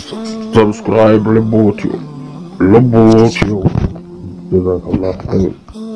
Subscribe Lebotio. Lebotio. Jazakallah khair.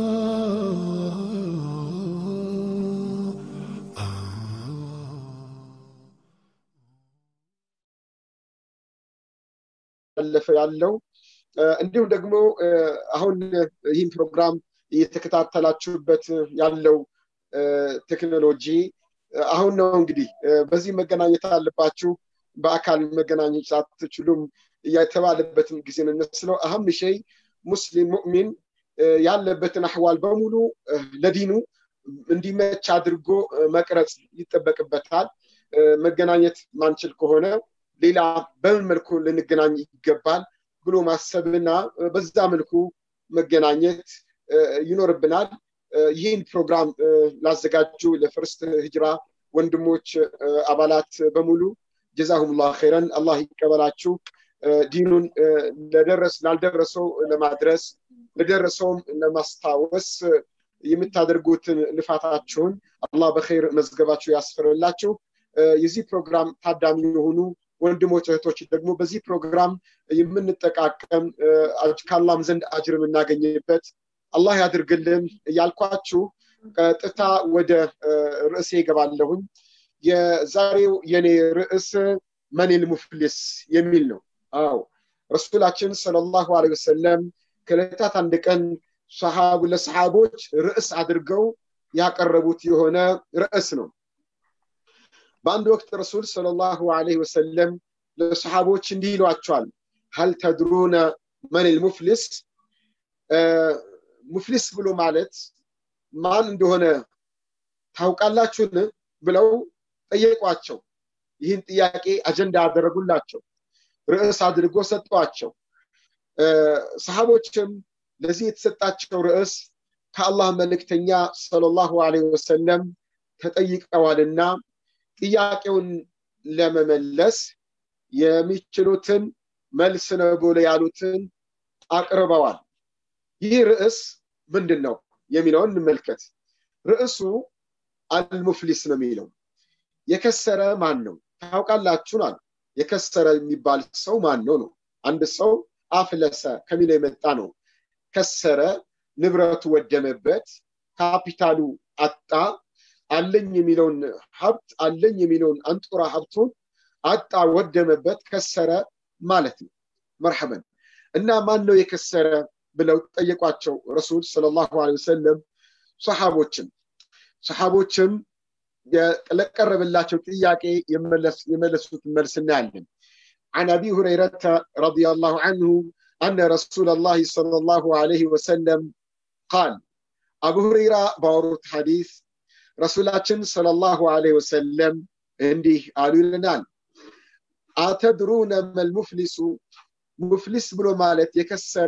ያለፈ ያለው እንዲሁም ደግሞ አሁን ይህን ፕሮግራም እየተከታተላችሁበት ያለው ቴክኖሎጂ አሁን ነው እንግዲህ በዚህ መገናኘት አለባችሁ በአካል መገናኘት አትችሉም የተባለበትን ጊዜ ነው የሚመስለው አህም ሸይ ሙስሊም ሙእሚን ያለበትን አህዋል በሙሉ ለዲኑ እንዲመች አድርጎ መቅረጽ ይጠበቅበታል መገናኘት ማንችል ከሆነ ሌላ በምን መልኩ ልንገናኝ ይገባል ብሎ ማሰብና በዛ መልኩ መገናኘት ይኖርብናል ይህን ፕሮግራም ላዘጋጁ ለፍርስት ህጅራ ወንድሞች አባላት በሙሉ ጀዛሁሙላ ኸይረን አላህ ይቀበላችሁ ዲኑን ለደረስ ላልደረሰው ለማድረስ ለደረሰውም ለማስታወስ የምታደርጉትን ልፋታችሁን አላህ በኸይር መዝገባችሁ ያስፈርላችሁ የዚህ ፕሮግራም ታዳሚ የሆኑ ወንድሞች እህቶች ደግሞ በዚህ ፕሮግራም የምንጠቃቀም ከአላም ዘንድ አጅር የምናገኝበት አላህ ያድርግልን እያልኳችሁ ቀጥታ ወደ ርዕሴ ይገባለሁኝ የዛሬው የኔ ርዕስ መኒል ሙፍሊስ የሚል ነው አው ረሱላችን ሰለላሁ ዐለይሂ ወሰለም ከዕለታት አንድ ቀን ሰሃቡ ለሰሃቦች ርዕስ አድርገው ያቀረቡት የሆነ ርዕስ ነው በአንድ ወቅት ረሱል ሰለላሁ ዐለይሂ ወሰለም ለሰሃቦች እንዲህ ይሏቸዋል ሀል ተድሩነ መኒል ሙፍሊስ ሙፍሊስ ብሎ ማለት ማን እንደሆነ ታውቃላችሁን ብለው ጠየቋቸው ይህን ጥያቄ አጀንዳ ያደረጉላቸው ርዕስ አድርጎ ሰጧቸው ሰሃቦችም ለዚህ የተሰጣቸው ርዕስ ከአላህ መልእክተኛ ሰለላሁ ዐለይሂ ወሰለም ተጠይቀዋልና ጥያቄውን ለመመለስ የሚችሉትን መልስ ነው ብሎ ያሉትን አቅርበዋል ይህ ርዕስ ምንድን ነው የሚለውን እንመልከት ርዕሱ አልሙፍሊስ ነው የሚለው የከሰረ ማን ነው ታውቃላችሁን አሉ የከሰረ የሚባል ሰው ማን ነው ነው አንድ ሰው አፍለሰ ከሚለው የመጣ ነው ከሰረ ንብረቱ ወደመበት ካፒታሉ አጣ አለኝ የሚለውን ሀብት አለኝ የሚለውን አንጡራ ሀብቱን አጣ ወደመበት ከሰረ ማለት ነው መርሐበን እና ማን ነው የከሰረ ብለው ጠየቋቸው ረሱል ሰለላሁ ዐለይሂ ወሰለም ሰሃቦችም ሰሃቦችም ለቀረበላቸው ጥያቄ የመለሱት መልስ እናያለን عن أبي هريرة رضي الله عنه أن رسول الله صلى الله عليه وسلم قال أبو هريرة باروت حديث رسولاتين صلى الله عليه وسلم عندي قالوا لنا أتدرون ما المفلس مفلس بلو مالت يكسر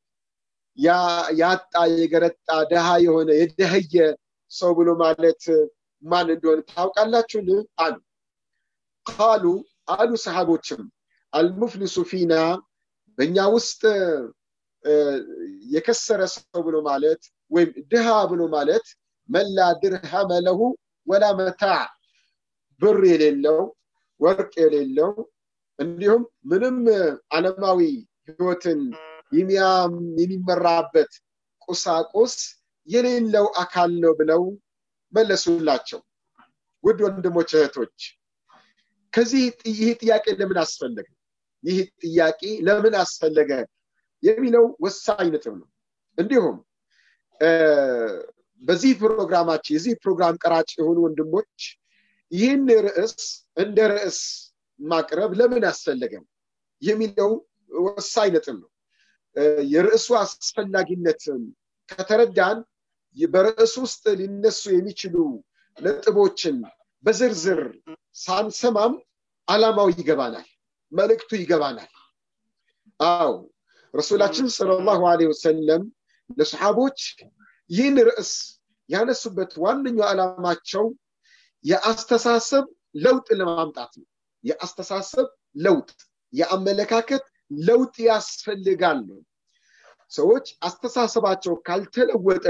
ያጣ የገረጣ ደሃ የሆነ የደህየ ሰው ብሎ ማለት ማን እንደሆነ ታውቃላችሁን አሉ ቃሉ አሉ ሰሃቦችም አልሙፍሊሱ ፊና በእኛ ውስጥ የከሰረ ሰው ብሎ ማለት ወይም ድሃ ብሎ ማለት መላ ድርሃመ ለሁ ወላ መታዕ ብር የሌለው ወርቅ የሌለው እንዲሁም ምንም ዓለማዊ ህይወትን የሚመራበት ቁሳቁስ የሌለው አካል ነው ብለው መለሱላቸው ውድ ወንድሞች እህቶች ከዚህ ይህ ጥያቄ ለምን አስፈለገ ይህ ጥያቄ ለምን አስፈለገ የሚለው ወሳኝ ነጥብ ነው እንዲሁም በዚህ ፕሮግራማችን የዚህ ፕሮግራም ቀራጭ የሆኑ ወንድሞች ይህን ርዕስ እንደ ርዕስ ማቅረብ ለምን አስፈለገም የሚለው ወሳኝ ነጥብ ነው የርዕሱ አስፈላጊነትን ከተረዳን በርዕሱ ውስጥ ሊነሱ የሚችሉ ነጥቦችን በዝርዝር ሳንሰማም አላማው ይገባናል መልእክቱ ይገባናል አው ረሱላችን ሰለላሁ ዐለይሂ ወሰለም ለሰሓቦች ይህን ርዕስ ያነሱበት ዋነኛው ዓላማቸው የአስተሳሰብ ለውጥ ለማምጣት ነው የአስተሳሰብ ለውጥ የአመለካከት ለውጥ ያስፈልጋል ነው ሰዎች አስተሳሰባቸው ካልተለወጠ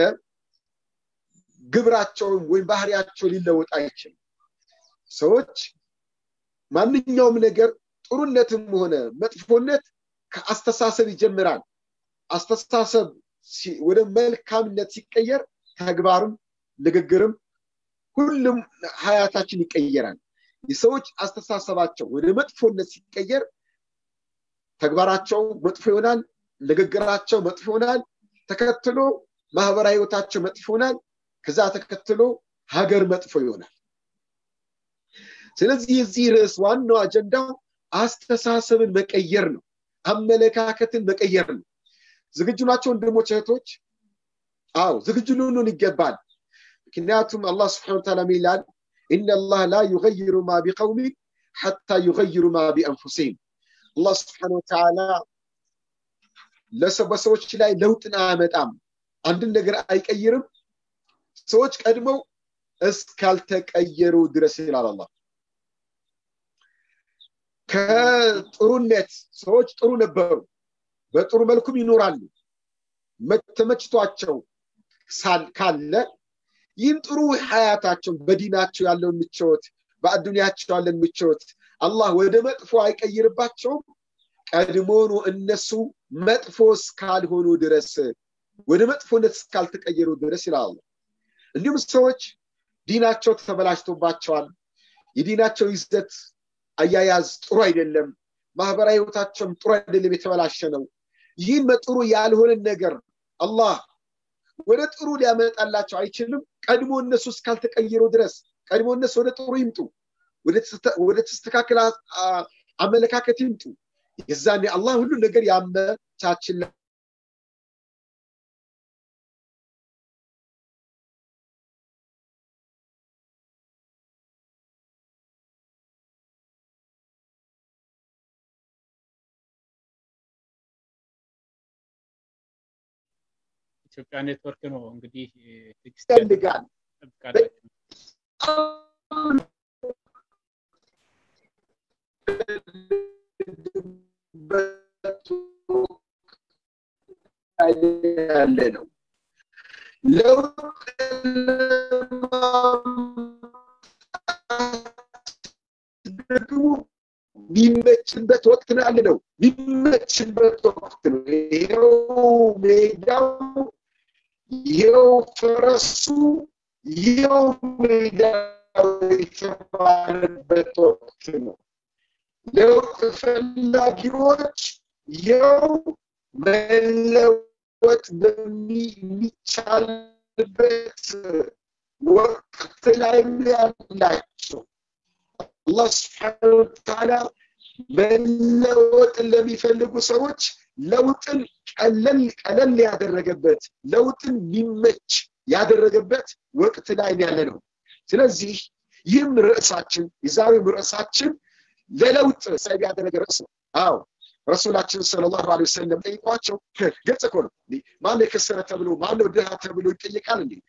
ግብራቸውን ወይም ባህሪያቸው ሊለወጥ አይችልም ሰዎች ማንኛውም ነገር ጥሩነትም ሆነ መጥፎነት ከአስተሳሰብ ይጀምራል አስተሳሰብ ወደ መልካምነት ሲቀየር ተግባርም ንግግርም ሁሉም ሀያታችን ይቀየራል የሰዎች አስተሳሰባቸው ወደ መጥፎነት ሲቀየር ተግባራቸው መጥፎ ይሆናል ንግግራቸው መጥፎ ይሆናል ተከትሎ ማህበራዊ ህይወታቸው መጥፎ ይሆናል ከዛ ተከትሎ ሀገር መጥፎ ይሆናል ስለዚህ የዚህ ርዕስ ዋናው አጀንዳው አስተሳሰብን መቀየር ነው አመለካከትን መቀየር ነው ዝግጁ ናቸው ወንድሞች እህቶች አው ዝግጁ ልንሆን ይገባል ምክንያቱም አላህ ስብሓን ታላ ይላል إن الله لا يغير ما بقوم حتى يغيروا ما بأنفسهم الله سبحانه وتعالى በሰዎች ላይ ለውጥን አያመጣም አንድን ነገር አይቀይርም ሰዎች ቀድመው እስካልተቀየሩ ድረስ ይላል አላህ ከጥሩነት ሰዎች ጥሩ ነበሩ በጥሩ መልኩም ይኖራሉ ተመችቷቸው ካለ ይህን ጥሩ ሀያታቸውን በዲናቸው ያለውን ምቾት በአዱኒያቸው ያለን ምቾት አላህ ወደ መጥፎ አይቀይርባቸውም ቀድሞኑ እነሱ መጥፎ እስካልሆኑ ድረስ ወደ መጥፎነት እስካልተቀየሩ ድረስ ይላል እንዲሁም ሰዎች ዲናቸው ተበላሽቶባቸዋል የዲናቸው ይዘት አያያዝ ጥሩ አይደለም ማህበራዊ ህይወታቸውም ጥሩ አይደለም የተበላሸ ነው ይህን መጥሩ ያልሆነን ነገር አላህ ወደ ጥሩ ሊያመጣላቸው አይችልም ቀድሞ እነሱ እስካልተቀየሩ ድረስ ቀድሞ እነሱ ወደ ጥሩ ይምጡ ወደ ተስተካከለ አመለካከት ይምጡ የዛኔ አላህ ሁሉ ነገር ያመቻችላ ኢትዮጵያ ኔትወርክ ነው እንግዲህ ይፈልጋል ያለ ነው ለውጥ ደግሞ የሚመችበት ወቅት ነው ያለ ነው የሚመችበት ወቅት ነው ይሄው ሜዳው ይሄው ፈረሱ ይሄው ሜዳው የተባለበት ወቅት ነው ለውጥ ፈላጊዎች ይኸው መለወጥ በሚቻልበት ወቅት ላይ ያላቸው አላህ ስብሓን ወተዓላ መለወጥን ለሚፈልጉ ሰዎች ለውጥን ቀለል ቀለል ያደረገበት ለውጥን ሊመች ያደረገበት ወቅት ላይ ያለ ነው ስለዚህ ይህም ርዕሳችን የዛሬው ርዕሳችን ለለውጥ ሰብ ያደረገ ርዕስ ነው አዎ ረሱላችን ሰለላሁ ዐለይሂ ወሰለም ጠይቋቸው ገጽ እኮ ነው ማነው የከሰረ ተብሎ ማነው ድሃ ተብሎ ይጠየቃል እንዴ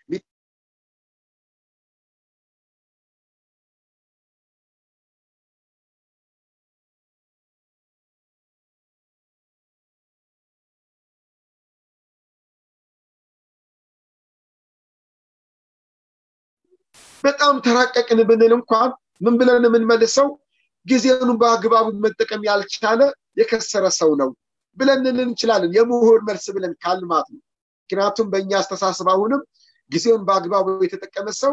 በጣም ተራቀቅን ብንል እንኳን ምን ብለን የምንመልሰው ጊዜውን በአግባቡ መጠቀም ያልቻለ የከሰረ ሰው ነው ብለን እንችላለን የምሁር መልስ ብለን ካልማት ነው ምክንያቱም በእኛ አስተሳሰብ አሁንም ጊዜውን በአግባቡ የተጠቀመ ሰው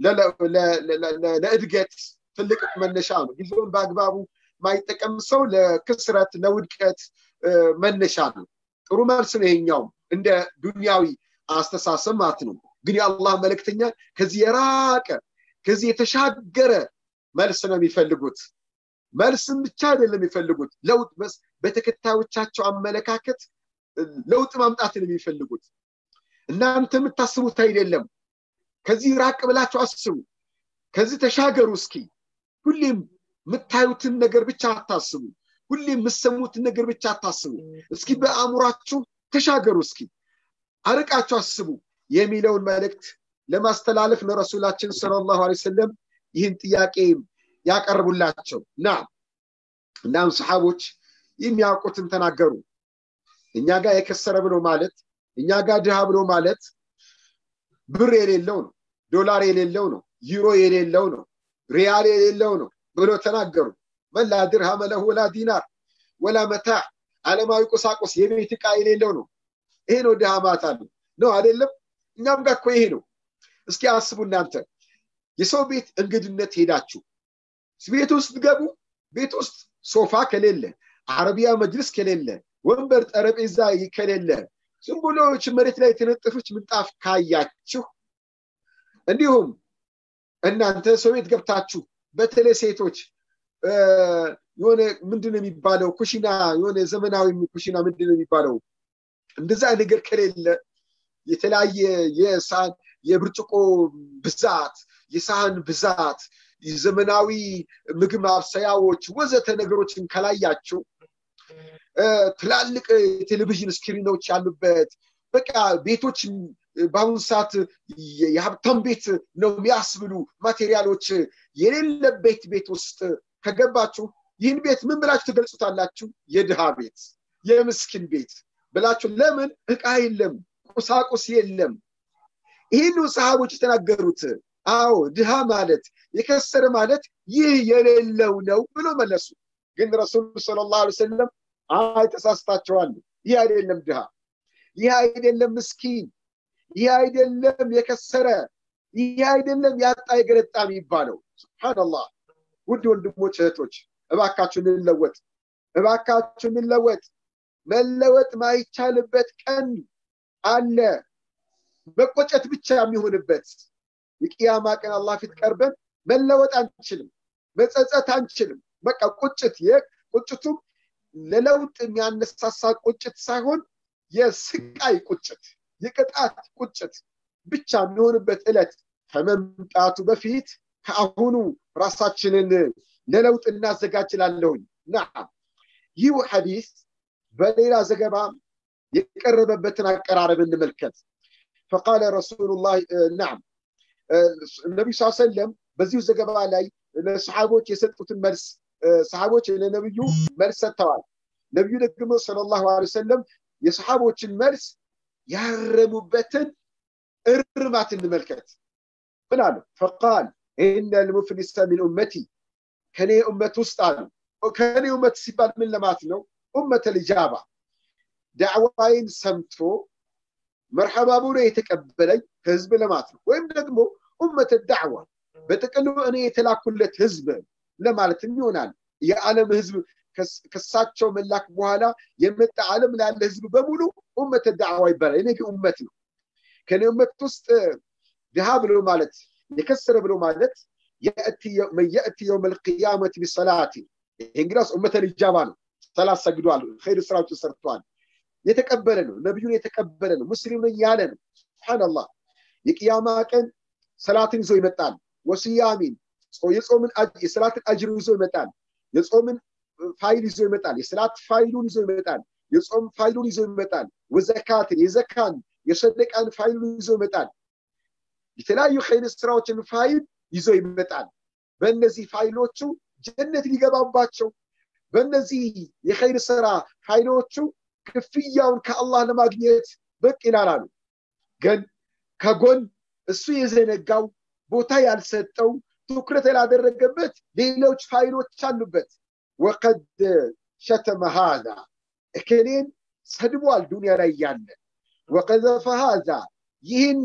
ለእድገት ትልቅ መነሻ ነው ጊዜውን በአግባቡ ማይጠቀም ሰው ለክስረት ለውድቀት መነሻ ነው ጥሩ መልስ ነው ይሄኛውም እንደ ዱንያዊ አስተሳሰብ ማለት ነው ግን የአላህ መልእክተኛ ከዚህ የራቀ ከዚህ የተሻገረ መልስ ነው የሚፈልጉት መልስም ብቻ አይደለም የሚፈልጉት ለውጥ በተከታዮቻቸው አመለካከት ለውጥ ማምጣትን የሚፈልጉት እናንተ የምታስቡት አይደለም ከዚህ ራቅ ብላችሁ አስቡ ከዚህ ተሻገሩ እስኪ ሁሌም የምታዩትን ነገር ብቻ አታስቡ ሁሌም የምሰሙትን ነገር ብቻ አታስቡ እስኪ በአእምሯችሁ ተሻገሩ እስኪ አርቃችሁ አስቡ የሚለውን መልእክት ለማስተላለፍ ነው ረሱላችን ሰለላሁ ዐለይሂ ወሰለም ይህን ጥያቄ ያቀርቡላቸው ና እናም ሰሓቦች የሚያውቁትን ተናገሩ እኛ ጋር የከሰረ ብሎ ማለት እኛ ጋር ድሃ ብሎ ማለት ብር የሌለው ነው ዶላር የሌለው ነው ዩሮ የሌለው ነው ሪያል የሌለው ነው ብሎ ተናገሩ መላ ድርሃመ ለሁ ወላ ዲናር ወላ መታዕ ዓለማዊ ቁሳቁስ የቤት ዕቃ የሌለው ነው ይሄ ነው ድሃ ማለት አለ ነው አይደለም እኛም ጋር እኮ ይሄ ነው እስኪ አስቡ እናንተ የሰው ቤት እንግድነት ሄዳችሁ ቤት ውስጥ ገቡ ቤት ውስጥ ሶፋ ከሌለ አረቢያ መጅልስ ከሌለ ወንበር ጠረጴዛ ከሌለ ዝም ብሎ መሬት ላይ የተነጠፈች ምንጣፍ ካያችሁ እንዲሁም እናንተ ሰው ቤት ገብታችሁ በተለይ ሴቶች የሆነ ምንድን ነው የሚባለው ኩሽና የሆነ ዘመናዊ ኩሽና ምንድን ነው የሚባለው እንደዛ ነገር ከሌለ የተለያየ የሳህን የብርጭቆ ብዛት የሳህን ብዛት ዘመናዊ ምግብ ማብሰያዎች ወዘተ ነገሮችን ከላያችሁ ትላልቅ ቴሌቪዥን ስክሪኖች ያሉበት በቃ ቤቶች በአሁኑ ሰዓት የሀብታም ቤት ነው የሚያስብሉ ማቴሪያሎች የሌለበት ቤት ውስጥ ከገባችሁ ይህን ቤት ምን ብላችሁ ትገልጹታላችሁ? የድሃ ቤት፣ የምስኪን ቤት ብላችሁ። ለምን እቃ የለም፣ ቁሳቁስ የለም። ይህን ሰሃቦች የተናገሩት አዎ ድሃ ማለት የከሰረ ማለት ይህ የሌለው ነው ብሎ መለሱ። ግን ረሱሉ ሰለላሁ ዐለይሂ ወሰለም አይ ተሳስታችኋል፣ ይህ አይደለም ድሃ፣ ይህ አይደለም ምስኪን፣ ይህ አይደለም የከሰረ፣ ይህ አይደለም ያጣ የገረጣ የሚባለው። ሱብሃነላህ። ውድ ወንድሞች እህቶች፣ እባካችሁ እንለወጥ፣ እባካችሁ እንለወጥ። መለወጥ ማይቻልበት ቀን አለ፣ መቆጨት ብቻ የሚሆንበት የቅያማ ቀን አላህ ፊት ቀርበን መለወጥ አንችልም፣ መጸጸት አንችልም። በቃ ቁጭት ቁጭቱም ለለውጥ የሚያነሳሳ ቁጭት ሳይሆን የስቃይ ቁጭት፣ የቅጣት ቁጭት ብቻ የሚሆንበት ዕለት ከመምጣቱ በፊት ከአሁኑ ራሳችንን ለለውጥ እናዘጋጅላለሁኝ። ናም ይህ ሐዲስ በሌላ ዘገባ የቀረበበትን አቀራረብ እንመልከት። ፈቃለ ረሱሉላህ ናም ነቢዩ ስ ሰለም በዚሁ ዘገባ ላይ ለሰሓቦች የሰጡትን መልስ ሰሓቦች ለነቢዩ መልስ ሰጥተዋል። ነቢዩ ደግሞ ሰለላሁ ዐለይሂ ወሰለም የሰሓቦችን መልስ ያረሙበትን እርማት እንመልከት። ምን አሉ? ፈቃል ኢነ ልሙፍሊሰ ሚን ኡመቲ ከኔ ኡመት ውስጥ አሉ። ከኔ ኡመት ሲባል ምን ለማለት ነው? ኡመተ ልጃባ ዳዕዋይን ሰምቶ መርሐባ ብሎ የተቀበለኝ ህዝብ ለማለት ነው። ወይም ደግሞ ኡመተ ዳዕዋ በጥቅሉ እኔ የተላኩለት ህዝብ ለማለትም ይሆናል። የዓለም ህዝብ ከሳቸው መላክ በኋላ የመጣ ዓለም ላለ ህዝብ በሙሉ ኡመተ ዳዕዋ ይባላል። እኔ ኡመት ነው። ከኔ ኡመት ውስጥ ድሃ ብሎ ማለት የከሰረ ብሎ ማለት መን የእቲ የውም ልቅያመት ቢሰላቲ ይህ እንግዲያስ ኡመተ ልጃባ ነው። ሰላት ሰግዷል፣ ኸይር ስራዎችን ሰርተዋል። የተቀበለ ነው። ነቢዩን የተቀበለ ነው። ሙስሊም ነኝ ያለ ነው። ስብሓንላህ የቅያማ ቀን ሰላትን ይዞ ይመጣል። ወስያሚን የጾምን የሰላትን አጅር ይዞ ይመጣል። የጾምን ፋይል ይዞ ይመጣል። የሰላት ፋይሉን ይዞ ይመጣል። የጾም ፋይሉን ይዞ ይመጣል። ወዘካትን የዘካን የሰደቃን ፋይሉን ይዞ ይመጣል። የተለያዩ ኸይር ስራዎችን ፋይል ይዞ ይመጣል። በእነዚህ ፋይሎቹ ጀነት ሊገባባቸው በእነዚህ የኸይር ስራ ፋይሎቹ ክፍያውን ከአላህ ለማግኘት ብቅ ይላላሉ። ግን ከጎን እሱ የዘነጋው ቦታ ያልሰጠው ትኩረት ያላደረገበት ሌሎች ፋይሎች አሉበት። ወቀድ ሸተመ ሃዛ እከሌን ሰድቧል ዱንያ ላይ እያለ ወቀዘፈ ሃዛ ይህን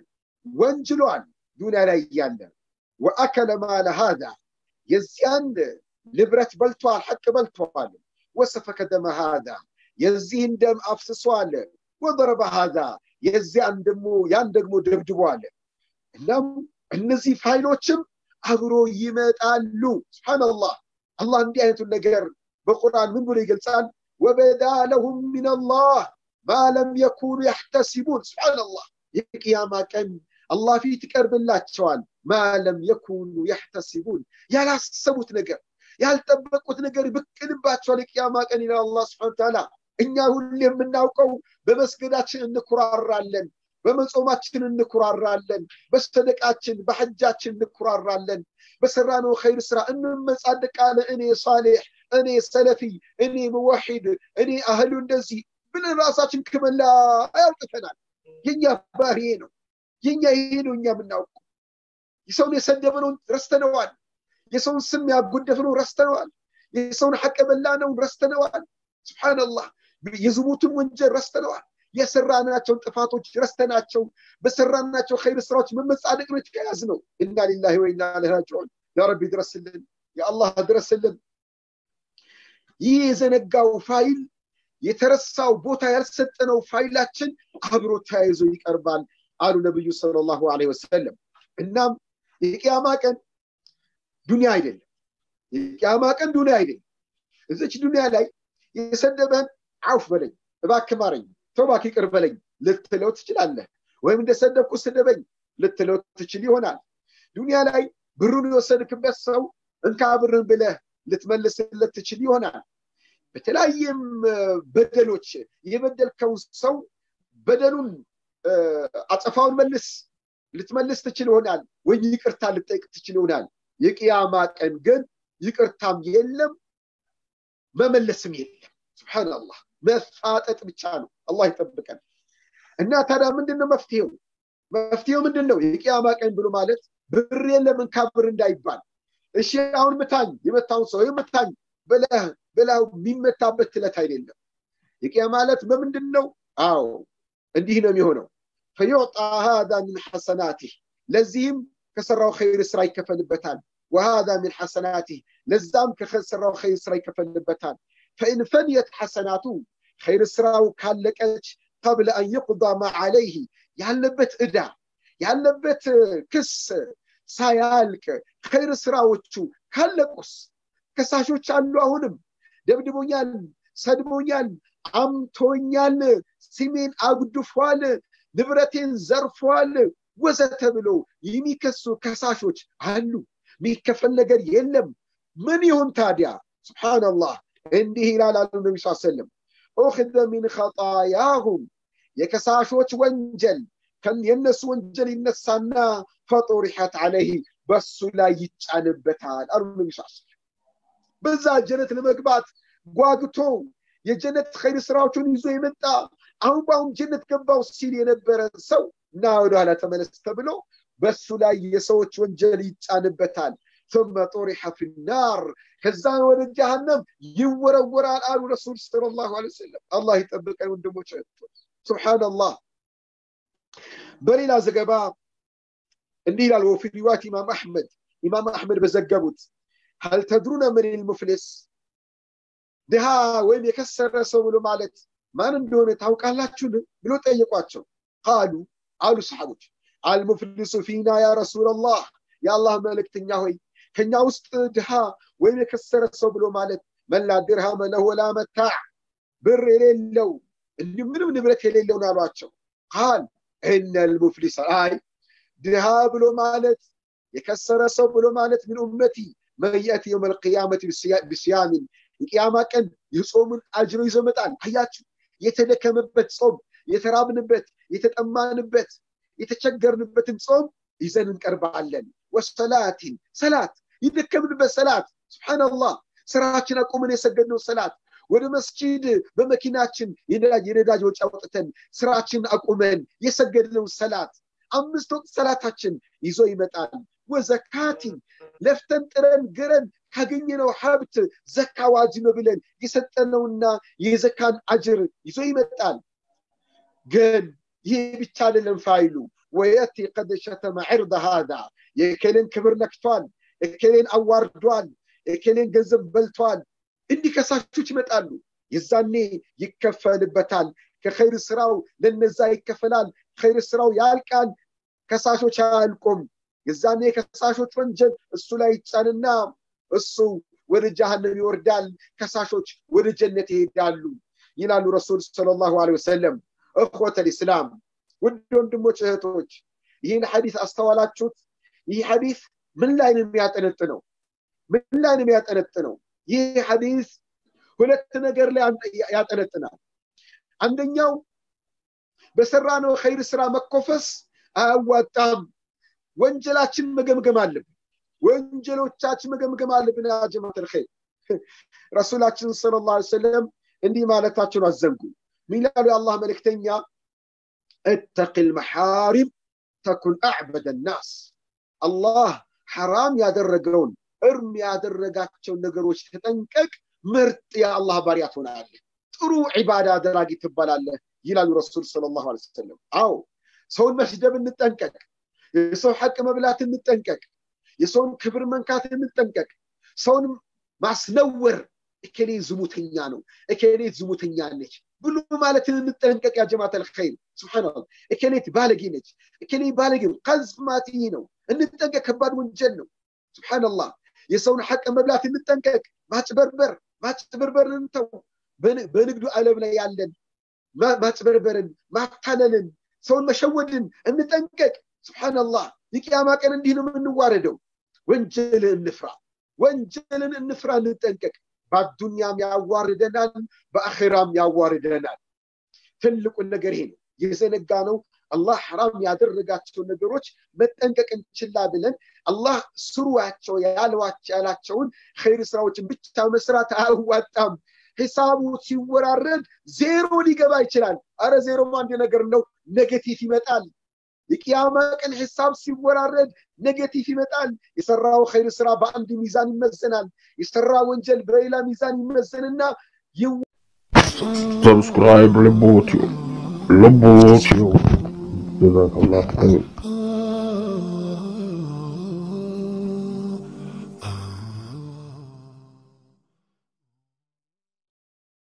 ወንጅሏል ዱንያ ላይ እያለ ወአከለ ማለ ሃዛ የዚያን ንብረት በልቷል፣ ሐቅ በልቷል። ወሰፈከ ደመ ሃዛ የዚህን ደም አፍስሷል። ወደረበ ሃዛ የዚያን ደግሞ ያን ደግሞ ደብድቧል። እናም እነዚህ ፋይሎችም አብሮ ይመጣሉ። ስብሓንላህ አላህ እንዲህ አይነቱን ነገር በቁርአን ምን ብሎ ይገልጻል? ወበዳ ለሁም ሚንላህ ማ ለም የኩኑ ያሕተሲቡን። ስብሓንላህ የቅያማ ቀን አላህ ፊት ይቀርብላቸዋል። ማ ለም የኩኑ ያሕተሲቡን ያላሰቡት ነገር ያልጠበቁት ነገር ብቅልባቸዋል። የቅያማ ቀን ይላል አላህ ስብሐነ ተዓላ። እኛ ሁሌ የምናውቀው በመስገዳችን እንኩራራለን፣ በመጾማችን እንኩራራለን፣ በሰደቃችን በሐጃችን እንኩራራለን፣ በሰራነው ኸይር ስራ እንመጻደቃለን። እኔ ሳሌሕ፣ እኔ ሰለፊ፣ እኔ ሙወሒድ፣ እኔ አህሉ እንደዚህ ብለን ራሳችን ክመላ ያውቅተናል። የኛ ባህሪ ነው። የኛ ይሄ ነው እኛ የምናውቀው። የሰውን የሰደብነውን ረስተነዋል። የሰውን ስም ያጎደፍነው ረስተነዋል። የሰውን ሐቅ የበላነውን ረስተነዋል ስብሓንላህ የዝሙትን ወንጀል ረስተነዋል የሰራናቸውን ጥፋቶች ረስተናቸው በሰራናቸው ኸይር ስራዎች መመጻደቅ ነው የተያዝ ነው እና ሊላሂ ወኢና ኢለይሂ ራጂዑን ያ ረቢ ድረስልን የአላህ ድረስልን ይህ የዘነጋው ፋይል የተረሳው ቦታ ያልሰጠነው ፋይላችን አብሮ ተያይዞ ይቀርባል አሉ ነብዩ ሰለላሁ ዐለይሂ ወሰለም እናም የቅያማ ቀን ዱንያ አይደለም የቅያማ ቀን ዱንያ አይደለም እዚች ዱንያ ላይ የሰደበህን አውፍ በለኝ እባክህ ማረኝ ተውባክ ይቅር በለኝ ልትለው ትችላለህ ወይም እንደሰደብኩ ስደበኝ ልትለው ትችል ይሆናል ዱንያ ላይ ብሩን የወሰድክበት ሰው እንካ ብርን ብለህ ልትመልስለት ትችል ይሆናል በተለያየም በደሎች የበደልከውን ሰው በደሉን አጸፋውን መልስ ልትመልስ ትችል ይሆናል ወይም ይቅርታ ልጠይቅ ትችል ይሆናል የቅያማ ቀን ግን ይቅርታም የለም መመለስም የለም ስብሓንላህ መፋጠጥ ብቻ ነው አላህ ይጠብቀን እና ታዲያ ምንድነው መፍትሄው መፍትሄው ምንድን ነው የቅያማ ቀን ብሎ ማለት ብር የለም እንካ ብር እንዳይባል እሺ አሁን ምታኝ የመታውን ሰው ምታኝ ብለህ ብለው የሚመታበት ትለት አይደለም የቅያ ማለት በምንድን ነው አዎ እንዲህ ነው የሚሆነው ፈዩዕጣ ሃዛ ምን ሐሰናቲህ ለዚህም ከሰራው ኸይር ስራ ይከፈልበታል ወሃዛ ምን ሐሰናቲህ ለዛም ከሰራው ኸይር ስራ ይከፈልበታል ፈኢን ፈንየት ሐሰናቱ ኸይር ስራው ካለቀች ቀብለ አን ይቁዳ ማ ዓለይህ ያለበት ዕዳ ያለበት ክስ ሳያልቅ ኸይር ስራዎቹ ካለቁስ ከሳሾች አሉ አሁንም ደብድቦኛል ሰድቦኛል አምቶኛል ስሜን አጉድፏል ንብረቴን ዘርፏል ወዘተ ብሎ የሚከሱ ከሳሾች አሉ የሚከፈል ነገር የለም ምን ይሁን ታዲያ ስብሓንላህ እንዲህ ይላል አሉ ነቢ ስ ሰለም ኡክዘ ሚን ኸጣያሁም የከሳሾች ወንጀል የእነሱ ወንጀል ይነሳና ፈጡሪሐት አለይህ በሱ ላይ ይጫንበታል አሉ ነቢ ስ በዛ ጀነት ለመግባት ጓግቶ የጀነት ኸይር ስራዎቹን ይዞ የመጣ አሁን በአሁን ጀነት ገባው ሲል የነበረ ሰው እና ወደኋላ ተመለስ ተብሎ በሱ ላይ የሰዎች ወንጀል ይጫንበታል ثم طرح في النار ከዛ ወደ ጀሃነም ይወረወራል አሉ ረሱል ሰለላሁ ዐለይሂ ወሰለም አላህ ይጠብቀን ወንድሞች ሱብሃንአላህ በሌላ ዘገባ እንዲህ ይላል ወፊ ሪዋት ኢማም አሕመድ ኢማም አሕመድ በዘገቡት هل تدرون من المفلس ድሃ ወይም የከሰረ ሰው ብሎ ማለት ማን እንደሆነ ታውቃላችሁን ብሎ ጠየቋቸው ቃሉ አሉ ሰሓቦች አልሙፍሊሱ ፊና ያ ረሱላላህ የአላህ መልእክተኛ ሆይ ከኛ ውስጥ ድሃ ወይም የከሰረ ሰው ብሎ ማለት መላ ድርሃመ ለሁ ወላ መታዕ ብር የሌለው እንዲሁ ምንም ንብረት የሌለው ነው አሏቸው ቃል እነ ልሙፍሊስ አይ ድሃ ብሎ ማለት የከሰረ ሰው ብሎ ማለት ምን ኡመቲ መየት የውም ልቅያመት ብስያምን የቅያማ ቀን የጾምን አጅሮ ይዞ መጣል አያችሁ የተደከመበት ጾም የተራብንበት የተጠማንበት የተቸገርንበትን ጾም ይዘን እንቀርባለን ወሰላትን ሰላት የደከምንበት ሰላት ስብሓንላህ ስራችን አቁመን የሰገድነው ሰላት ወደ መስጂድ በመኪናችን የነዳጅ ወጪ አውጥተን ስራችን አቁመን የሰገድነው ሰላት አምስት ወቅት ሰላታችን ይዞ ይመጣል ወዘካቲን ለፍተን ጥረን ግረን ካገኘነው ሀብት ዘካ ዋጅብ ብለን የሰጠነውና የዘካን አጅር ይዞ ይመጣል ግን ይህ ብቻ አይደለም ፋይሉ ወየቲ ቀድ ሸተመ ዕርደ ሃዛ የእከሌን ክብር ነክቷል እከሌን አዋርዷል እከሌን ገንዘብ በልቷል እንዲህ ከሳሾች ይመጣሉ የዛኔ ይከፈልበታል ከኸይር ስራው ለነዛ ይከፈላል ኸይር ስራው ያልቃል ከሳሾች አያልቁም የዛኔ ከሳሾች ወንጀል እሱ ላይ ይጫንና እሱ ወደ ጀሃነም ይወርዳል ከሳሾች ወደ ጀነት ይሄዳሉ ይላሉ ረሱል ሰለላሁ ዐለይሂ ወሰለም እኽወተ ልእስላም ውድ ወንድሞች እህቶች ይህን ሐዲስ አስተዋላችሁት ይህ ሐዲስ ምን ላይ ነው የሚያጠነጥነው ምን ላይ ነው የሚያጠነጥነው ይህ ሐዲስ ሁለት ነገር ላይ ያጠነጥናል አንደኛው በሰራነው ኸይር ስራ መኮፈስ አያዋጣም ወንጀላችን መገምገም አለብን ወንጀሎቻችን መገምገም አለብን ያ ጀማዓት الخير ረሱላችን ሰለላሁ ዐለይሂ ወሰለም እንዲህ ማለታቸውን አዘንጉ ሚላሉ የአላህ መልእክተኛ اتق المحارم تكن اعبد الناس አላህ ሐራም ያደረገውን እርም ያደረጋቸውን ነገሮች ተጠንቀቅ ምርጥ የአላህ ባሪያ ትሆናለህ ጥሩ ዒባዳ አደራጊ ትባላለህ ይላሉ ረሱል ሰለላሁ ዐለይሂ ወሰለም አዎ ሰውን መስደብ እንጠንቀቅ የሰው ሐቅ መብላት እንጠንቀቅ የሰውን ክብር መንካት እንጠንቀቅ ሰውን ማስነወር እከሌ ዝሙተኛ ነው እከሌ ዝሙተኛ ነች ብሎ ማለትን እንጠንቀቅ ያ ጀማት አልኸይር ስብሓንላህ እከሌት ባለጌ ነች እከሌ ባለጌ ነው ቀዝፍ ማትይ ነው እንጠንቀቅ ከባድ ወንጀል ነው ስብሓንላህ የሰውን ሐቅ መብላት እንጠንቀቅ ማጭበርበር ማጭበርበርን እንተው በንግዱ ዓለም ላይ ያለን ማጭበርበርን ማታለልን ሰውን መሸወድን እንጠንቀቅ ስብሓንላህ የቅያማ ቀን እንዲህ ነው የምንዋረደው ወንጀልን እንፍራ ወንጀልን እንፍራ እንጠንቀቅ በአዱንያም ያዋርደናል በአኼራም ያዋርደናል ትልቁን ነገር ይሄ ነው የዘነጋ ነው አላህ ሐራም ያደረጋቸው ነገሮች መጠንቀቅ እንችላ ብለን አላህ ስሩዋቸው ያላቸውን ኸይር ስራዎችን ብቻ መስራት አያዋጣም ሂሳቡ ሲወራረድ ዜሮ ሊገባ ይችላል አረ ዜሮም አንድ ነገር ነው ኔጌቲቭ ይመጣል የቅያማ ቀን ሂሳብ ሲወራረድ ኔጌቲቭ ይመጣል የሰራው ኸይር ስራ በአንድ ሚዛን ይመዘናል የሰራ ወንጀል በሌላ ሚዛን ይመዘንና ሰብስክራይብ ልቦትዩ ልቦትዩ ጀዛከላህ አሚን